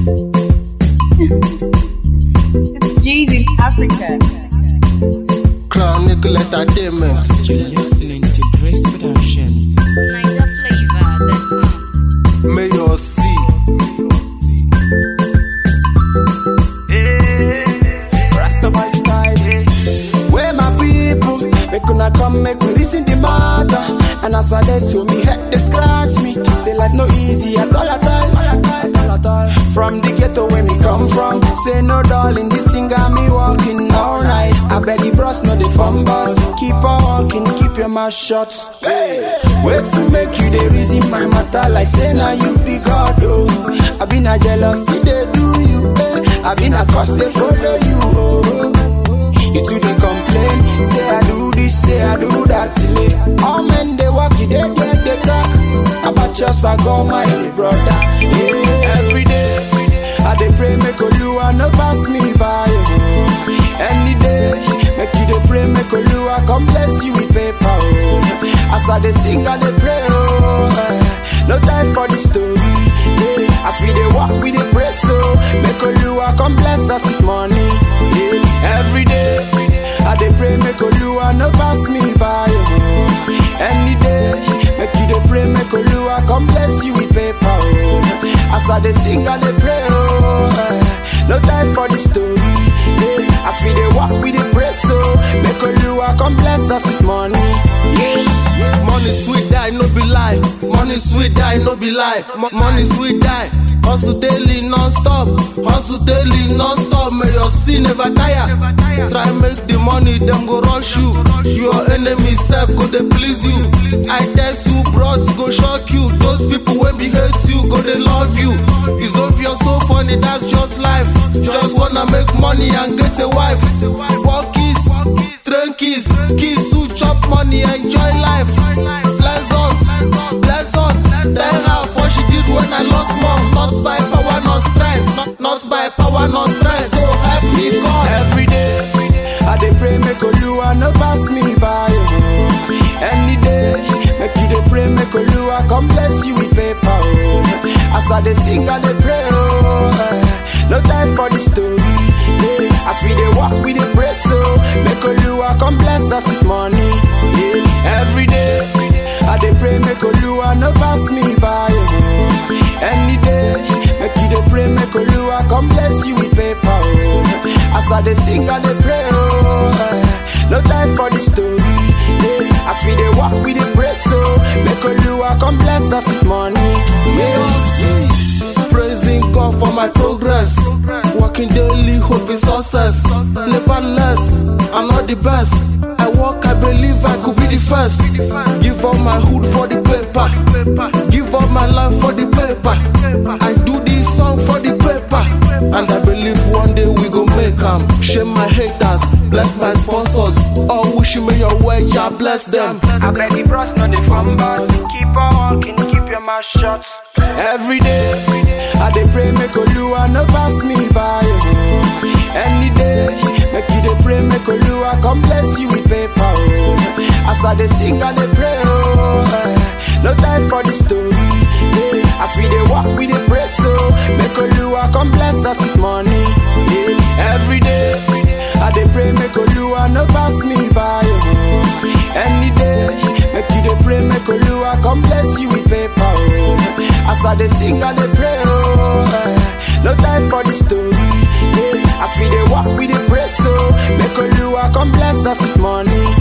it's G's in Africa. Crown Nickel Entertainment. You're listening to Grace Productions. Niger flavor. Mayor C. Rastaman style. Where my people? Make una come, make we reason the matter. And as I dey so me head they scratch me. Say life no easy at all at all. At all, at all. From the ghetto where me come from. Say no darling, this thing got me walking all night. I beg the bros, no the fun bus. Keep on walking, keep your mouth shut. Hey. Wait to make you the reason my matter. Like say now you be God, oh. I been a jealousy, they do you. Eh. I been a cause they follow you, oh. You too they complain, say I do this, say I do that till it. All men they walk, you they get they talk. About yours I go my brother. Yeah, every day I dey pray make Oluwa no pass me by. Oh. Any day make you dey pray make Oluwa come bless you with paper. Oh. As I dey sing I dey pray. Oh. eh, No time for the story. Yeah. As we dey walk we dey pray so make Oluwa come bless us with money. Yeah. Every day I dey pray make Oluwa no pass me by. Oh. Any day make you dey pray make Oluwa come bless you with paper. Oh. As I dey sing I dey pray. Oh. eh, No time for the story. Yeah. As we dey walk we dey pray so make Oluwa come bless us with money. Yeah. Money sweet die, no be lie. Money sweet die, no be lie. Mo- money sweet die. Hustle daily non-stop. Hustle daily non-stop. May your sin never tire. Try make the money, them go rush you. Your enemy self go they please you. I tell you, bros go shock you. Those people when be hate you, go they love you. It's obvious so funny, that's just life. Just wanna make money and get a wife. Walk kiss, train kiss, kiss to chop money, enjoy life. Pleasant, pleasant. Tell her what she did when I lost mom. Not by power, not strength. Not, not by power, not strength. So help me God. Every day, I dey pray make Oluwa no pass me by. Oh. Any day, make you dey pray make Oluwa come bless you with paper. Oh. As I dey sing, I dey pray. Oh. eh, No time for the story. Yeah. As we dey walk, we dey pray so make Oluwa come bless us with money. Yeah. Every day, I dey pray make Oluwa no pass me by. Oh. Any day, make you dey pray make Oluwa come bless you with paper. Oh. As I dey sing, I dey pray. Oh. eh, No time for the story. Yeah. As we dey walk, we dey pray so make Oluwa come bless us with money. Yeah. Praising God for my progress. Working daily, hoping success. Never less, I'm not the best. I work, I believe I could be the first. Give up my hood for the paper. Give up my life for the paper. I do this song for the paper. And I believe one day we go make them. Shame my haters, bless my sponsors. All wishing me your way, Jah bless them. I beg the bros, not the fun bus. Keep on walking, keep your mouth shut. Every day, I dey pray make Oluwa no pass me by. Oh. Any day, make you dey pray make Oluwa come bless you with paper. Oh. As I dey sing, I dey pray. Oh. eh, No time for the story. Yeah. As we dey walk, we dey pray so make Oluwa come bless us with money. Yeah. Every day, I dey pray make Oluwa no pass me by. Oh. Any day, make you dey pray make Oluwa come bless you with paper. Oh. As I dey sing, I dey pray. Oh. eh, No time for the story. Yeah. As we dey walk, we dey pray so make Oluwa come bless us with money.